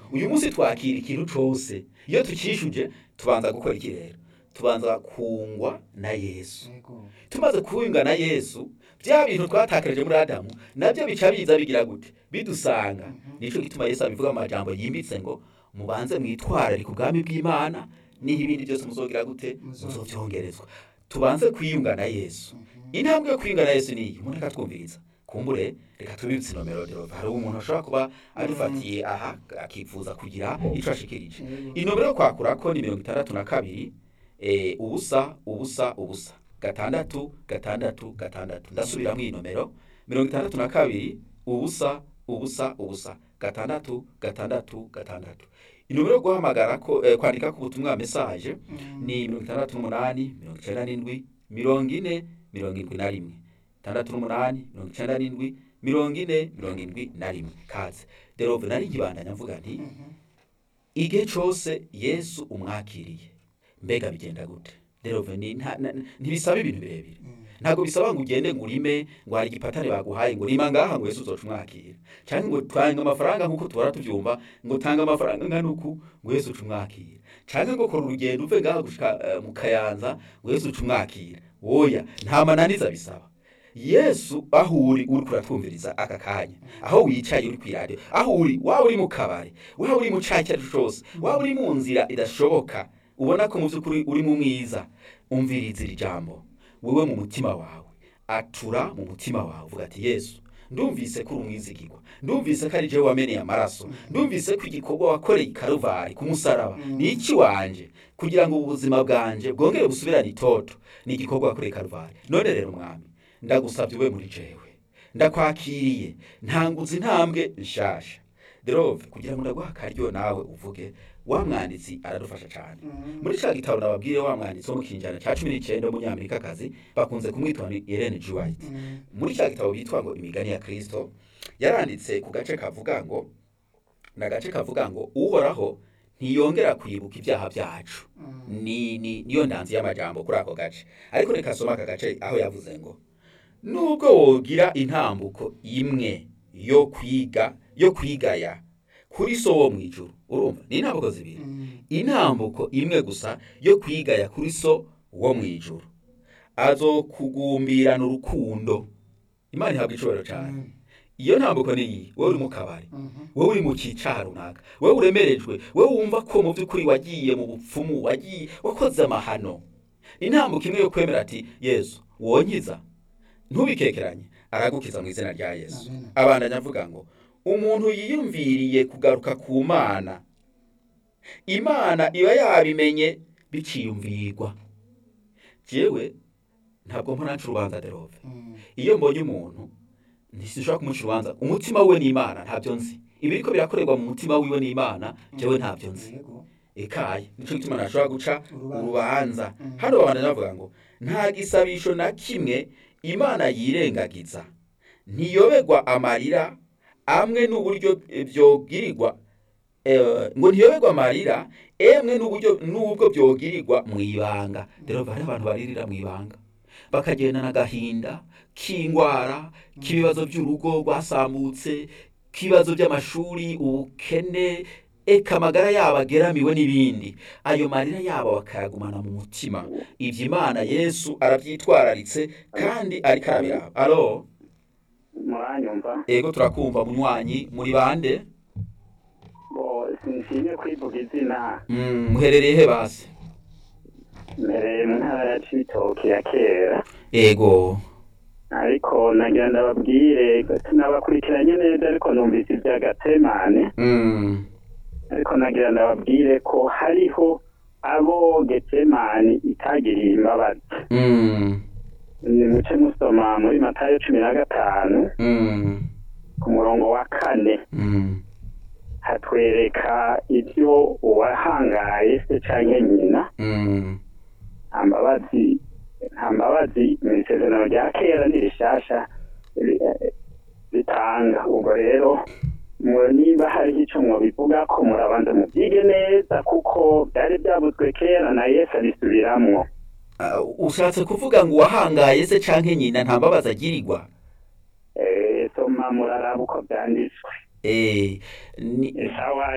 uyu munsi twakira ikintu cose iyo tukishuje tubanza gukora iki rero tubanza kungwa na yesu yego tumaze kuwunga na yesu bya bintu twatakarije muri adamu nabyo bica biza bigira gute bidusanga nico gituma yesu abivuga mu majambo yimbitse ngo mubanze mwitwararike ubwami bw'imana niho ibindi byose muzogira gute muzovyongerezwa tubanze kwiyunga na yesu intambwe yo kwiyunga na yesu niyi umuntu akatwumviriza kumbure reka tubibutse inomero rero hari umuntu ashobora kuba adufatiye aha akifuza kugira ico ashikirije inomero yo kwakurako ni mirongo itandatu na kabiri eh, ubusa ubusa ubusa gatandatu gatandatu gatandatu ndasubiramwo iyi nomero mirongo itandatu na kabiri ubusa ubusa ubusa gatandatu gatandatu gatandatu inomero yo guhamagara ko eh, kwandika ku butumwa message ni mirongo itandatu n'umunani mirongo icenda n'indwi mirongo ine mirongo indwi na rimwe itandatu n'umunani mirongo icenda n'indwi mirongo ine mirongo indwi na rimwe kaze derove nari nkibandanya mvuga nti igihe cose yesu umwakiriye mbega bigenda gute derove ni nta- na- ntibisaba ibintu birebire ntabwo bisaba ngo ugende ngo urime ngo hari igipatane baguhaye ngo rima ngaha ngo yesu uzoca umwakira cyangwa ngo tanga amafaranga nk'uko tuhora tubyumva ngo tanga amafaranga ngana uku ngo yesu uca umwakira cyangwa ngo kora urugendo uve ngaha gushika eh, mu kayanza ngo yesu uca umwakira oya nta mananiza bisaba yesu aho uri uri kuratwumviriza aka kanya aho wicaye uri kw'iradiyo aho uri waba uri mu kabari waba uri mu cayi icyo ari cyo cyose waba uri mu nzira idashoboka ubona ko mu by'ukuri uri mu mwiza umviriza iri jambo wewe mu mutima wawe atura mu mutima wawe uvuga ati yesu ndumvise ko uri umwizigirwa ndumvise ko ari jewe wameneye amaraso ndumvise ko igikorwa wakoreye i karuvari ku musaraba ni iki wanje kugira ngo ubuzima bwanje bwongere busubirane itoto ni igikorwa wakoreye i karuvari none rero mwami ndagusabye ube muri jewe ndakwakiriye ntanguza intambwe nshasha derove kugira ngo ndaguha akaryo nawe uvuge wa mwanditsi aradufasha cyane muri cya gitabo nababwiye wa mwanditsi wo mu kinjana cya cumi n'icyenda w'umunyamerikakazi bakunze kumwitwa ni Ellen G. White muri cya gitabo bitwa ngo imigani ya kristo yaranditse ku gace kavuga ngo ni agace kavuga ngo uhoraho ntiyongera kwibuka ibyaha byacu ni ni niyo ndanzi y'amajambo kuri ako gace ariko reka soma aka gace aho yavuze ngo nubwo wogira intambuko imwe yo kwiga yo kwigaya kuri so wo mu ijuru urumva ni intambuko zibiri intambuko imwe gusa yo kwigaya kuri so wo mu ijuru azokugumbirana urukundo imana ihabwa icubahiro cyane iyo ntambuko ni iyi wowe uri mu kabari wowe uri mu cyicaha runaka wowe uremerejwe wowe wumva ko mu by'ukuri wagiye mu bupfumu wagiye wakoze amahano intambuko imwe yo kwemera ati yesu wonkiza ntubikekeranye aragukiza mu izina rya yesu Amen. abandanya avuga ngo umuntu yiyumviriye kugaruka ku mana imana iba yabimenye biciyumvirwa jewe ntabwo mpora nca urubanza derove iyo mbonye umuntu ntishobora kumuca urubanza umutima we n'imana ntabyo nzi ibiriko birakorerwa mu mutima wiwe n'imana jewe ntabyo nzi yego ekaye nico gituma ntashobora guca Urubanza. urubanza Mm. hano babandanya bavuga ngo nta gisabisho na kimwe imana yirengagiza ntiyoberwa amarira amwe n'uburyo eh, byogirirwa eh, ngo ntiyoberwa amarira emwe n'uburyo n'ubwo byogirirwa mu ibanga rero hari abantu baririra mu ibanga bakagendana agahinda k'indwara k'ibibazo by'urugo rwasambutse k'ibibazo by'amashuri ubukene eka amagara yabo ageramiwe n'ibindi ayo marira yabo bakayagumana mu mutima ibyo imana yesu arabyitwararitse kandi ariko arabiraba alo muranyumva ego turakumva munywanyi muri bande bo sinshimye kwivuga izina Mm, muherereye he basi mpereye mu ntara ya cibitoki ya kera ego ariko nagira ndababwire sinabakurikiranye neza ariko numvise iby'agatemane Mm, ariko nagira ndababwire ko hariho abo getemani itagiriye imbabazi mm, ni muce musoma muri matayo cumi na gatanu mm, ku murongo wa kane mm, hatwereka ibyo uwahangaye se canke nyina mm, nta mbabazi nta mbabazi mu isezerano rya kera n'irishasha ri- eh, ritanga ubwo rero mu- niba hariho ico mwobivuga ko murabanza mubyige neza kuko byari byavuzwe kera na yesu abisubiramwo Ah, ushatse kuvuga ngo uwahangaye se canke nyina nta mbabazi agirirwa Eh, soma muraraba uko byanditswe Eh, ni, sawa